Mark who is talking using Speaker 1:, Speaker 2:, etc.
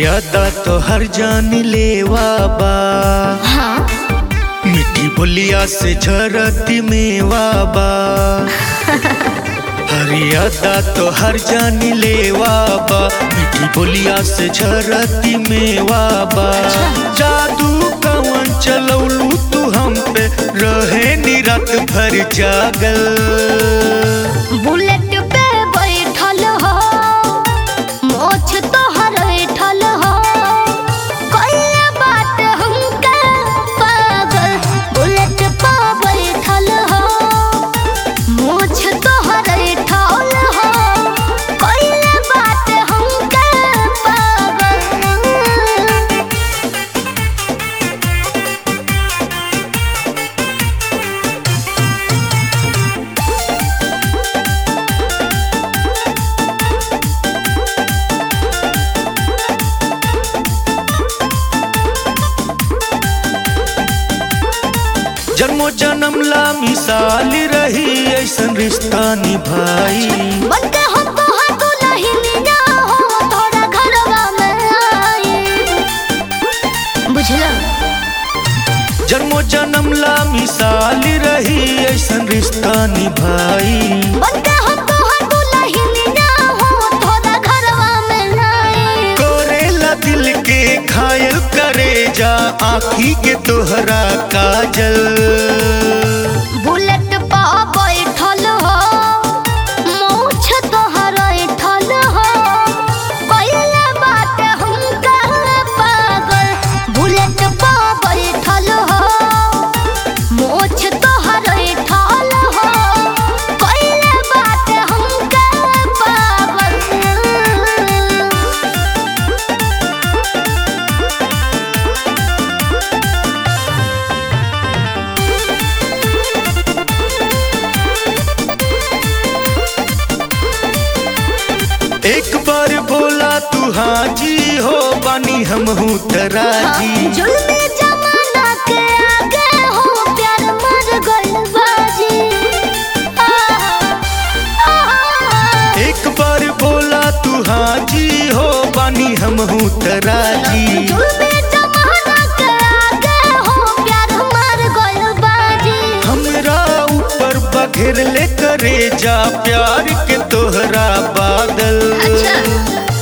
Speaker 1: हरियादा तो हर जान लेवा बा
Speaker 2: हाँ
Speaker 1: मिठी बोलिया से झरती मेवा बा हरियादा तो हर जान लेवा बा मिठी बोलिया से झरती मेवा बा जादू कवन चलौलू तू हम पे रहे नी रात भर जागल
Speaker 2: बुलेट पे बैठल हो मोछ तोहर बैठल हो कइले बात हमके पागल बुलेट पे बैठल हो मोछ तोहर बैठल हो कइले बात हमके पागल
Speaker 1: जन्मो जन्म ला मिसाल रही ऐसन रिश्ता निभाई
Speaker 2: बनके हम तोहर दुल्हनिया हो तोरा घरवा में आई बुझला
Speaker 1: जन्मो जन्म ला मिसाल रही ऐसन रिश्ता निभाई
Speaker 2: बनके हम तोहर दुल्हनिया हो तोरा घरवा में आई
Speaker 1: करेला दिल के घायल करे जा आखी के तोहरा काजल
Speaker 2: बुलेट पा बैठल हो मूछ तोहर बैठल हो कइले बात हमका पागल बुलेट पा बैठल हो मूछ तोहर बैठल हो कइले बात हमका पागल
Speaker 1: एक बार बोला तू हाजी हो बानी हम हूँ तराजी
Speaker 2: जुल्मी जमाना के आगे हो प्यार मर गइल बाजी
Speaker 1: एक बार बोला तू हाजी हो बानी हम हूँ तराजी
Speaker 2: जुल्मी जमाना के आगे हो प्यार मर गइल बाजी
Speaker 1: हमरा ऊपर बघेर ले करे जा प्यार के तोहरा बादल
Speaker 2: अच्छा